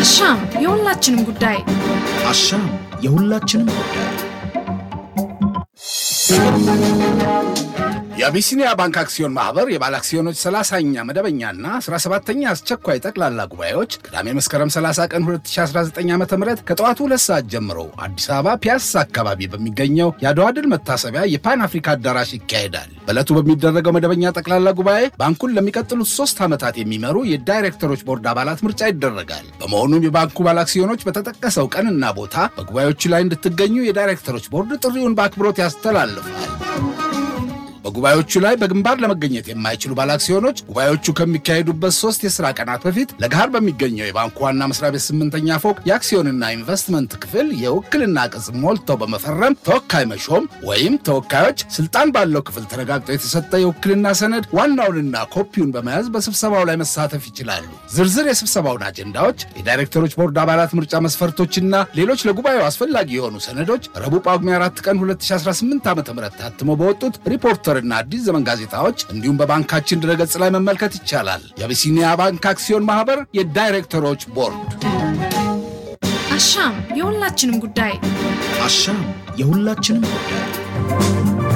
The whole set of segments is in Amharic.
አሻም የሁላችንም ጉዳይ አሻም የሁላችንም ጉዳይ። የአቢሲኒያ ባንክ አክሲዮን ማህበር የባለ አክሲዮኖች 30ኛ መደበኛና 17ኛ አስቸኳይ ጠቅላላ ጉባኤዎች ቅዳሜ መስከረም 30 ቀን 2019 ዓ ም ከጠዋቱ ሁለት ሰዓት ጀምሮ አዲስ አበባ ፒያሳ አካባቢ በሚገኘው የአድዋ ድል መታሰቢያ የፓን አፍሪካ አዳራሽ ይካሄዳል። በዕለቱ በሚደረገው መደበኛ ጠቅላላ ጉባኤ ባንኩን ለሚቀጥሉት ሶስት ዓመታት የሚመሩ የዳይሬክተሮች ቦርድ አባላት ምርጫ ይደረጋል። በመሆኑም የባንኩ ባለ አክሲዮኖች በተጠቀሰው ቀንና ቦታ በጉባኤዎቹ ላይ እንድትገኙ የዳይሬክተሮች ቦርድ ጥሪውን በአክብሮት ያስተላልፋል። በጉባኤዎቹ ላይ በግንባር ለመገኘት የማይችሉ ባለአክሲዮኖች ጉባኤዎቹ ከሚካሄዱበት ሶስት የሥራ ቀናት በፊት ለገሃር በሚገኘው የባንኩ ዋና መስሪያ ቤት ስምንተኛ ፎቅ የአክሲዮንና ኢንቨስትመንት ክፍል የውክልና ቅጽ ሞልተው በመፈረም ተወካይ መሾም ወይም ተወካዮች ስልጣን ባለው ክፍል ተረጋግጦ የተሰጠ የውክልና ሰነድ ዋናውንና ኮፒውን በመያዝ በስብሰባው ላይ መሳተፍ ይችላሉ። ዝርዝር የስብሰባውን አጀንዳዎች፣ የዳይሬክተሮች ቦርድ አባላት ምርጫ መስፈርቶችና ሌሎች ለጉባኤው አስፈላጊ የሆኑ ሰነዶች ረቡዕ ጳጉሜ 4 ቀን 2018 ዓ ም ታትሞ በወጡት ሪፖርተር እና አዲስ ዘመን ጋዜጣዎች እንዲሁም በባንካችን ድረገጽ ላይ መመልከት ይቻላል። የአቢሲኒያ ባንክ አክሲዮን ማህበር የዳይሬክተሮች ቦርድ። አሻም የሁላችንም ጉዳይ አሻም የሁላችንም ጉዳይ።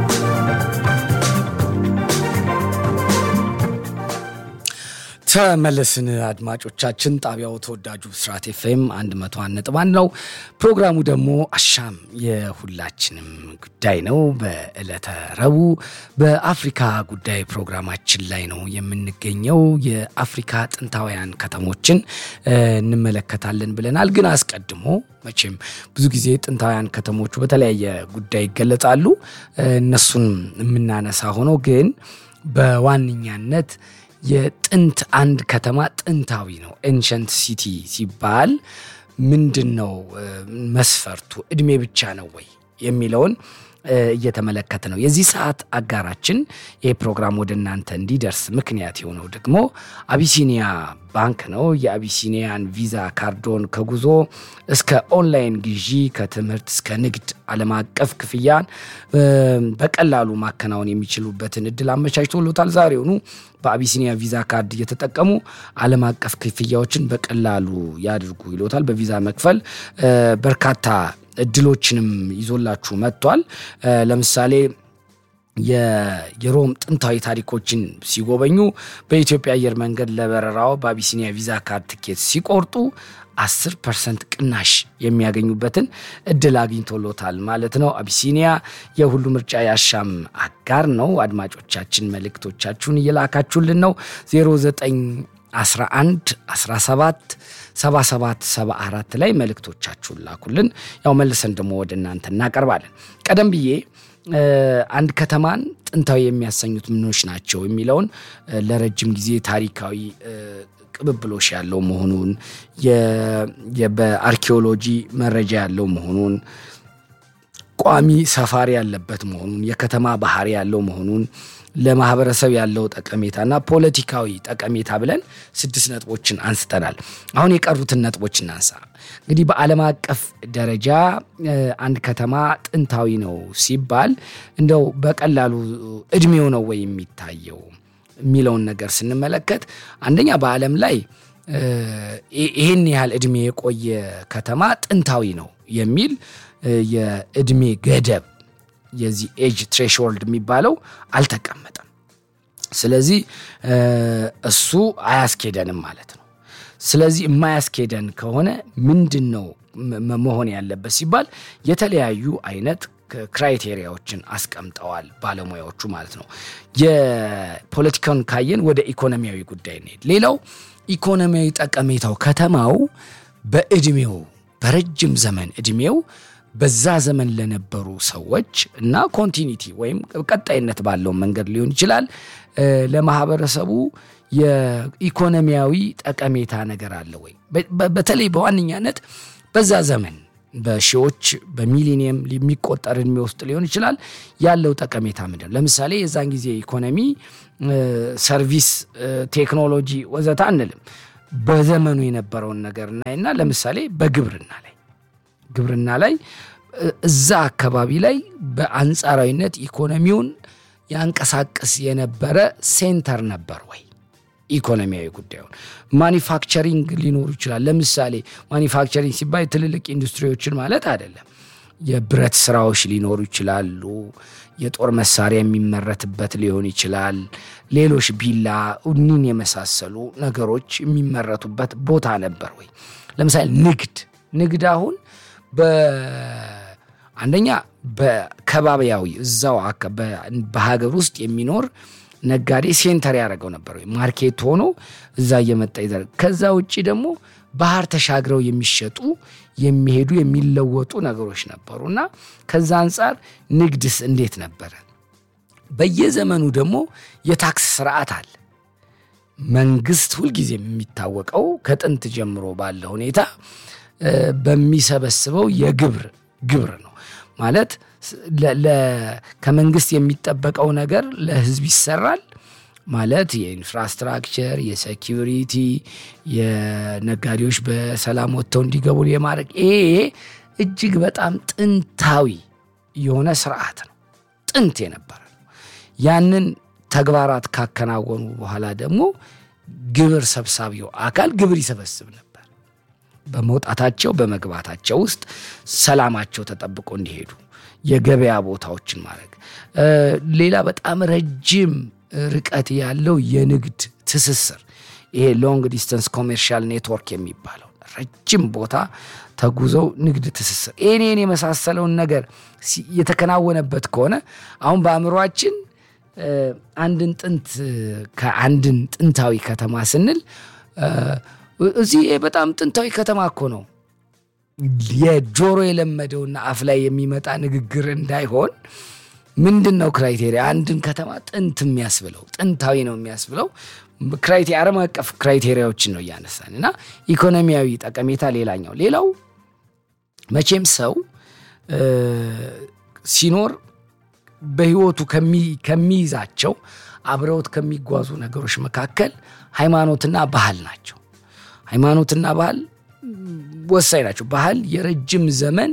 ተመለስን አድማጮቻችን። ጣቢያው ተወዳጁ ብስራት ኤፍኤም 101 ነጥብ አንድ ነው። ፕሮግራሙ ደግሞ አሻም የሁላችንም ጉዳይ ነው። በዕለተ ረቡዕ በአፍሪካ ጉዳይ ፕሮግራማችን ላይ ነው የምንገኘው። የአፍሪካ ጥንታውያን ከተሞችን እንመለከታለን ብለናል። ግን አስቀድሞ መቼም ብዙ ጊዜ ጥንታውያን ከተሞቹ በተለያየ ጉዳይ ይገለጻሉ። እነሱን የምናነሳ ሆኖ ግን በዋነኛነት የጥንት አንድ ከተማ ጥንታዊ ነው ኤንሸንት ሲቲ ሲባል ምንድን ነው መስፈርቱ? እድሜ ብቻ ነው ወይ የሚለውን እየተመለከተ ነው። የዚህ ሰዓት አጋራችን ይህ ፕሮግራም ወደ እናንተ እንዲደርስ ምክንያት የሆነው ደግሞ አቢሲኒያ ባንክ ነው። የአቢሲኒያን ቪዛ ካርዶን ከጉዞ እስከ ኦንላይን ግዢ፣ ከትምህርት እስከ ንግድ፣ ዓለም አቀፍ ክፍያን በቀላሉ ማከናወን የሚችሉበትን እድል አመቻችቶሎታል። ዛሬውኑ በአቢሲኒያ ቪዛ ካርድ እየተጠቀሙ ዓለም አቀፍ ክፍያዎችን በቀላሉ ያድርጉ ይሎታል። በቪዛ መክፈል በርካታ እድሎችንም ይዞላችሁ መጥቷል። ለምሳሌ የሮም ጥንታዊ ታሪኮችን ሲጎበኙ በኢትዮጵያ አየር መንገድ ለበረራው በአቢሲኒያ ቪዛ ካርድ ትኬት ሲቆርጡ 10 ፐርሰንት ቅናሽ የሚያገኙበትን እድል አግኝቶሎታል ማለት ነው። አቢሲኒያ የሁሉ ምርጫ ያሻም አጋር ነው። አድማጮቻችን መልእክቶቻችሁን እየላካችሁልን ነው 0911 17 77 74 ላይ መልእክቶቻችሁን ላኩልን። ያው መልሰን ደግሞ ወደ እናንተ እናቀርባለን። ቀደም ብዬ አንድ ከተማን ጥንታዊ የሚያሰኙት ምኖች ናቸው የሚለውን ለረጅም ጊዜ ታሪካዊ ቅብብሎሽ ያለው መሆኑን በአርኪኦሎጂ መረጃ ያለው መሆኑን ቋሚ ሰፋሪ ያለበት መሆኑን የከተማ ባህሪ ያለው መሆኑን ለማህበረሰብ ያለው ጠቀሜታና ፖለቲካዊ ጠቀሜታ ብለን ስድስት ነጥቦችን አንስተናል። አሁን የቀሩትን ነጥቦች እናንሳ። እንግዲህ በዓለም አቀፍ ደረጃ አንድ ከተማ ጥንታዊ ነው ሲባል እንደው በቀላሉ እድሜው ነው ወይ የሚታየው የሚለውን ነገር ስንመለከት አንደኛ በዓለም ላይ ይህን ያህል እድሜ የቆየ ከተማ ጥንታዊ ነው የሚል የእድሜ ገደብ የዚህ ኤጅ ትሬሽሆልድ የሚባለው አልተቀመጠም። ስለዚህ እሱ አያስኬደንም ማለት ነው። ስለዚህ የማያስኬደን ከሆነ ምንድን ነው መሆን ያለበት ሲባል የተለያዩ አይነት ክራይቴሪያዎችን አስቀምጠዋል ባለሙያዎቹ ማለት ነው። የፖለቲካውን ካየን ወደ ኢኮኖሚያዊ ጉዳይ እንሄድ። ሌላው ኢኮኖሚያዊ ጠቀሜታው ከተማው በእድሜው በረጅም ዘመን እድሜው በዛ ዘመን ለነበሩ ሰዎች እና ኮንቲኒቲ ወይም ቀጣይነት ባለው መንገድ ሊሆን ይችላል ለማህበረሰቡ የኢኮኖሚያዊ ጠቀሜታ ነገር አለ ወይ? በተለይ በዋነኛነት በዛ ዘመን በሺዎች በሚሊኒየም የሚቆጠር እድሜ ውስጥ ሊሆን ይችላል ያለው ጠቀሜታ ምንድን ነው? ለምሳሌ የዛን ጊዜ ኢኮኖሚ፣ ሰርቪስ፣ ቴክኖሎጂ ወዘተ አንልም። በዘመኑ የነበረውን ነገር እናይና ለምሳሌ በግብርና ላይ ግብርና ላይ እዛ አካባቢ ላይ በአንጻራዊነት ኢኮኖሚውን ያንቀሳቅስ የነበረ ሴንተር ነበር ወይ? ኢኮኖሚያዊ ጉዳዩን። ማኒፋክቸሪንግ ሊኖሩ ይችላል። ለምሳሌ ማኒፋክቸሪንግ ሲባል ትልልቅ ኢንዱስትሪዎችን ማለት አይደለም። የብረት ስራዎች ሊኖሩ ይችላሉ። የጦር መሳሪያ የሚመረትበት ሊሆን ይችላል። ሌሎች ቢላ፣ እኒን የመሳሰሉ ነገሮች የሚመረቱበት ቦታ ነበር ወይ? ለምሳሌ ንግድ ንግድ አሁን አንደኛ በከባቢያዊ እዛው በሀገር ውስጥ የሚኖር ነጋዴ ሴንተር ያደረገው ነበር ወይ ማርኬት ሆኖ እዛ እየመጣ ይዘር ከዛ ውጭ ደግሞ ባህር ተሻግረው የሚሸጡ የሚሄዱ የሚለወጡ ነገሮች ነበሩ እና ከዛ አንጻር ንግድስ እንዴት ነበረ? በየዘመኑ ደግሞ የታክስ ስርዓት አለ። መንግስት ሁልጊዜ የሚታወቀው ከጥንት ጀምሮ ባለ ሁኔታ በሚሰበስበው የግብር ግብር ነው ማለት ከመንግስት የሚጠበቀው ነገር ለህዝብ ይሰራል ማለት የኢንፍራስትራክቸር፣ የሴኪሪቲ፣ የነጋዴዎች በሰላም ወጥተው እንዲገቡ የማድረግ ይሄ እጅግ በጣም ጥንታዊ የሆነ ስርዓት ነው። ጥንት የነበረ ነው። ያንን ተግባራት ካከናወኑ በኋላ ደግሞ ግብር ሰብሳቢው አካል ግብር ይሰበስብ ነበር። በመውጣታቸው በመግባታቸው ውስጥ ሰላማቸው ተጠብቆ እንዲሄዱ የገበያ ቦታዎችን ማድረግ። ሌላ በጣም ረጅም ርቀት ያለው የንግድ ትስስር ይሄ ሎንግ ዲስተንስ ኮሜርሻል ኔትወርክ የሚባለው ረጅም ቦታ ተጉዘው ንግድ ትስስር ይህን የመሳሰለውን ነገር የተከናወነበት ከሆነ አሁን በአእምሯችን አንድን ጥንት ከአንድን ጥንታዊ ከተማ ስንል እዚህ በጣም ጥንታዊ ከተማ እኮ ነው የጆሮ የለመደውና አፍ ላይ የሚመጣ ንግግር እንዳይሆን ምንድን ነው ክራይቴሪያ አንድን ከተማ ጥንት የሚያስብለው ጥንታዊ ነው የሚያስብለው ክራይቴሪያ ዓለም አቀፍ ክራይቴሪያዎችን ነው እያነሳን እና ኢኮኖሚያዊ ጠቀሜታ ሌላኛው ሌላው መቼም ሰው ሲኖር በህይወቱ ከሚይዛቸው አብረውት ከሚጓዙ ነገሮች መካከል ሃይማኖትና ባህል ናቸው። ሃይማኖትና ባህል ወሳኝ ናቸው። ባህል የረጅም ዘመን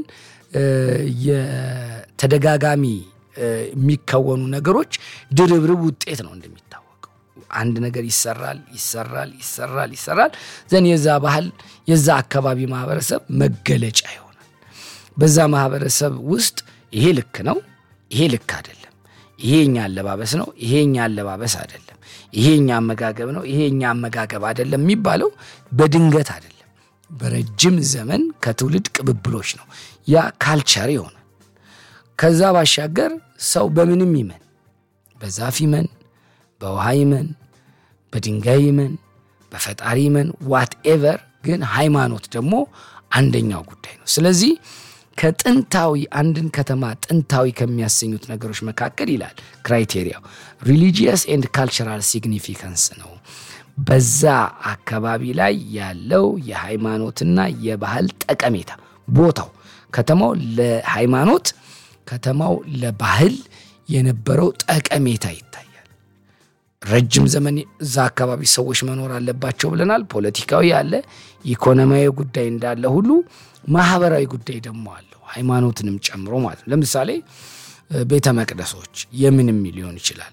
የተደጋጋሚ የሚከወኑ ነገሮች ድርብርብ ውጤት ነው። እንደሚታወቀው አንድ ነገር ይሰራል ይሰራል ይሰራል ይሰራል ዘን የዛ ባህል የዛ አካባቢ ማህበረሰብ መገለጫ ይሆናል። በዛ ማህበረሰብ ውስጥ ይሄ ልክ ነው፣ ይሄ ልክ አይደለም፣ ይሄ እኛ አለባበስ ነው፣ ይሄ እኛ አለባበስ አይደለም፣ ይሄ እኛ አመጋገብ ነው፣ ይሄ እኛ አመጋገብ አይደለም የሚባለው በድንገት አይደለም። በረጅም ዘመን ከትውልድ ቅብብሎች ነው። ያ ካልቸር ይሆናል። ከዛ ባሻገር ሰው በምንም ይመን በዛፍ ይመን በውሃ ይመን በድንጋይ ይመን በፈጣሪ ይመን ዋትኤቨር፣ ግን ሃይማኖት ደግሞ አንደኛው ጉዳይ ነው። ስለዚህ ከጥንታዊ አንድን ከተማ ጥንታዊ ከሚያሰኙት ነገሮች መካከል ይላል ክራይቴሪያው ሪሊጂየስ ኤንድ ካልቸራል ሲግኒፊካንስ ነው። በዛ አካባቢ ላይ ያለው የሃይማኖትና የባህል ጠቀሜታ ቦታው ከተማው ለሃይማኖት ከተማው ለባህል የነበረው ጠቀሜታ ይታያል። ረጅም ዘመን እዛ አካባቢ ሰዎች መኖር አለባቸው ብለናል። ፖለቲካዊ አለ፣ ኢኮኖሚያዊ ጉዳይ እንዳለ ሁሉ ማህበራዊ ጉዳይ ደግሞ አለው፣ ሃይማኖትንም ጨምሮ ማለት ነው። ለምሳሌ ቤተ መቅደሶች የምንም ሊሆን ይችላል፣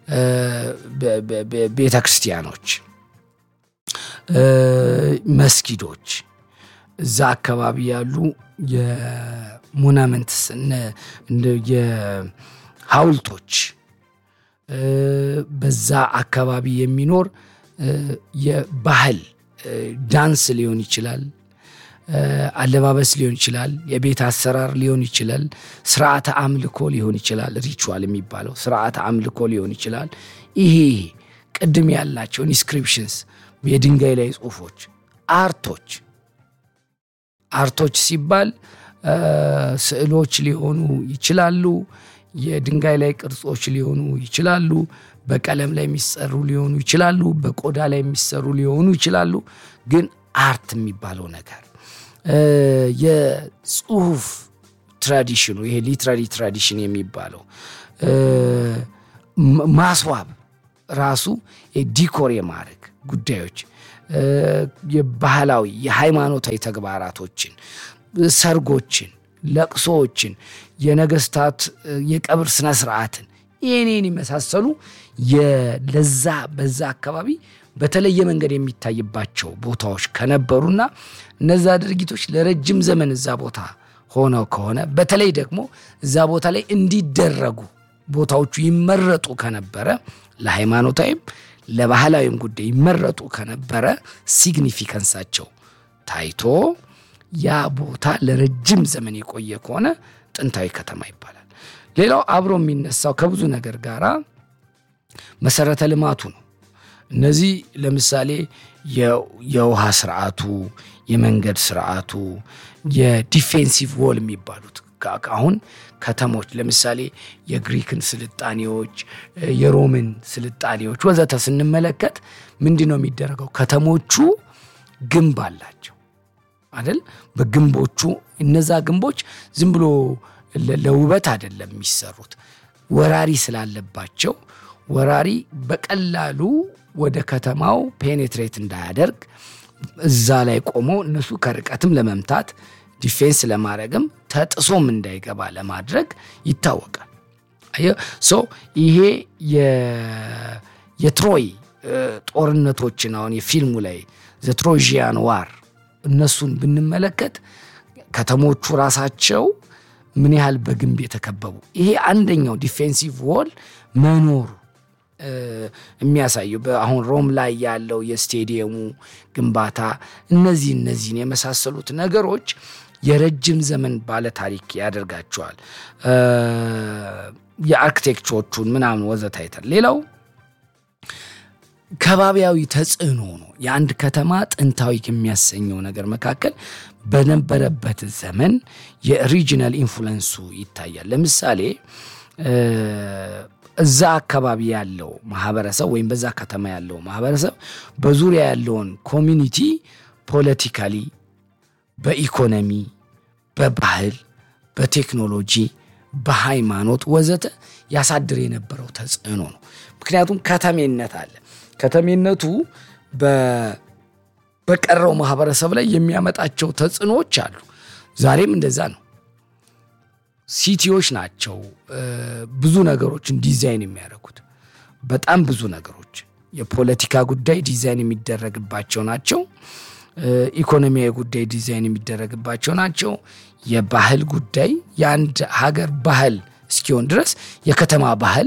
ቤተ ክርስቲያኖች፣ መስጊዶች እዛ አካባቢ ያሉ የሞናመንትስ የሐውልቶች በዛ አካባቢ የሚኖር የባህል ዳንስ ሊሆን ይችላል፣ አለባበስ ሊሆን ይችላል፣ የቤት አሰራር ሊሆን ይችላል፣ ስርዓተ አምልኮ ሊሆን ይችላል። ሪቹዋል የሚባለው ስርዓተ አምልኮ ሊሆን ይችላል። ይሄ ቅድም ያላቸው ኢንስክሪፕሽንስ የድንጋይ ላይ ጽሁፎች፣ አርቶች አርቶች ሲባል ስዕሎች ሊሆኑ ይችላሉ። የድንጋይ ላይ ቅርጾች ሊሆኑ ይችላሉ። በቀለም ላይ የሚሰሩ ሊሆኑ ይችላሉ። በቆዳ ላይ የሚሰሩ ሊሆኑ ይችላሉ። ግን አርት የሚባለው ነገር የጽሁፍ ትራዲሽኑ ይሄ ሊትራሪ ትራዲሽን የሚባለው ማስዋብ ራሱ ዲኮር የማድረግ ጉዳዮች የባህላዊ የሃይማኖታዊ ተግባራቶችን፣ ሰርጎችን፣ ለቅሶዎችን፣ የነገስታት የቀብር ስነ ስርዓትን ይህኔን የመሳሰሉ ለዛ በዛ አካባቢ በተለየ መንገድ የሚታይባቸው ቦታዎች ከነበሩና እነዛ ድርጊቶች ለረጅም ዘመን እዛ ቦታ ሆነው ከሆነ በተለይ ደግሞ እዛ ቦታ ላይ እንዲደረጉ ቦታዎቹ ይመረጡ ከነበረ ለሃይማኖታዊም ለባህላዊም ጉዳይ ይመረጡ ከነበረ ሲግኒፊከንሳቸው ታይቶ ያ ቦታ ለረጅም ዘመን የቆየ ከሆነ ጥንታዊ ከተማ ይባላል። ሌላው አብሮ የሚነሳው ከብዙ ነገር ጋር መሰረተ ልማቱ ነው። እነዚህ ለምሳሌ የውሃ ስርዓቱ፣ የመንገድ ስርዓቱ፣ የዲፌንሲቭ ዎል የሚባሉት አሁን ከተሞች ለምሳሌ የግሪክን ስልጣኔዎች፣ የሮምን ስልጣኔዎች ወዘተ ስንመለከት ምንድን ነው የሚደረገው? ከተሞቹ ግንብ አላቸው አይደል? በግንቦቹ እነዛ ግንቦች ዝም ብሎ ለውበት አይደለም የሚሰሩት። ወራሪ ስላለባቸው ወራሪ በቀላሉ ወደ ከተማው ፔኔትሬት እንዳያደርግ እዛ ላይ ቆሞ እነሱ ከርቀትም ለመምታት ዲፌንስ ለማድረግም ተጥሶም እንዳይገባ ለማድረግ ይታወቃል። ሶ ይሄ የትሮይ ጦርነቶችን አሁን የፊልሙ ላይ ዘትሮዥያን ዋር እነሱን ብንመለከት ከተሞቹ ራሳቸው ምን ያህል በግንብ የተከበቡ ይሄ አንደኛው ዲፌንሲቭ ዎል መኖሩ የሚያሳየው አሁን ሮም ላይ ያለው የስቴዲየሙ ግንባታ እነዚህ እነዚህን የመሳሰሉት ነገሮች የረጅም ዘመን ባለ ታሪክ ያደርጋቸዋል። የአርክቴክቸሮቹን ምናምን ወዘተ አይተን ሌላው ከባቢያዊ ተጽዕኖ ነው። የአንድ ከተማ ጥንታዊ ከሚያሰኘው ነገር መካከል በነበረበት ዘመን የሪጂናል ኢንፍሉንሱ ይታያል። ለምሳሌ እዛ አካባቢ ያለው ማህበረሰብ ወይም በዛ ከተማ ያለው ማህበረሰብ በዙሪያ ያለውን ኮሚኒቲ ፖለቲካሊ፣ በኢኮኖሚ፣ በባህል፣ በቴክኖሎጂ፣ በሃይማኖት ወዘተ ያሳድር የነበረው ተጽዕኖ ነው። ምክንያቱም ከተሜነት አለ። ከተሜነቱ በቀረው ማህበረሰብ ላይ የሚያመጣቸው ተጽዕኖዎች አሉ። ዛሬም እንደዛ ነው። ሲቲዎች ናቸው ብዙ ነገሮችን ዲዛይን የሚያደርጉት። በጣም ብዙ ነገሮች የፖለቲካ ጉዳይ ዲዛይን የሚደረግባቸው ናቸው። ኢኮኖሚያዊ ጉዳይ ዲዛይን የሚደረግባቸው ናቸው። የባህል ጉዳይ የአንድ ሀገር ባህል እስኪሆን ድረስ የከተማ ባህል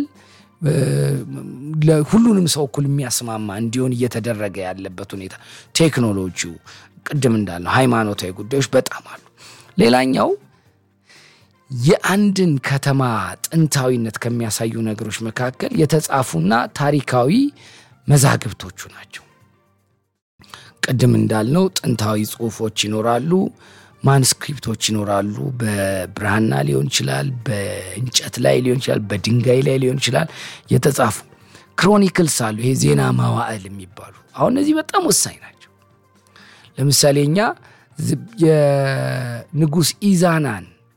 ሁሉንም ሰው እኩል የሚያስማማ እንዲሆን እየተደረገ ያለበት ሁኔታ፣ ቴክኖሎጂው፣ ቅድም እንዳልነው ሃይማኖታዊ ጉዳዮች በጣም አሉ። ሌላኛው የአንድን ከተማ ጥንታዊነት ከሚያሳዩ ነገሮች መካከል የተጻፉና ታሪካዊ መዛግብቶቹ ናቸው። ቅድም እንዳልነው ጥንታዊ ጽሑፎች ይኖራሉ፣ ማንስክሪፕቶች ይኖራሉ። በብራና ሊሆን ይችላል፣ በእንጨት ላይ ሊሆን ይችላል፣ በድንጋይ ላይ ሊሆን ይችላል የተጻፉ ክሮኒክልስ አሉ። ይሄ ዜና መዋዕል የሚባሉ አሁን እነዚህ በጣም ወሳኝ ናቸው። ለምሳሌ እኛ የንጉሥ ኢዛናን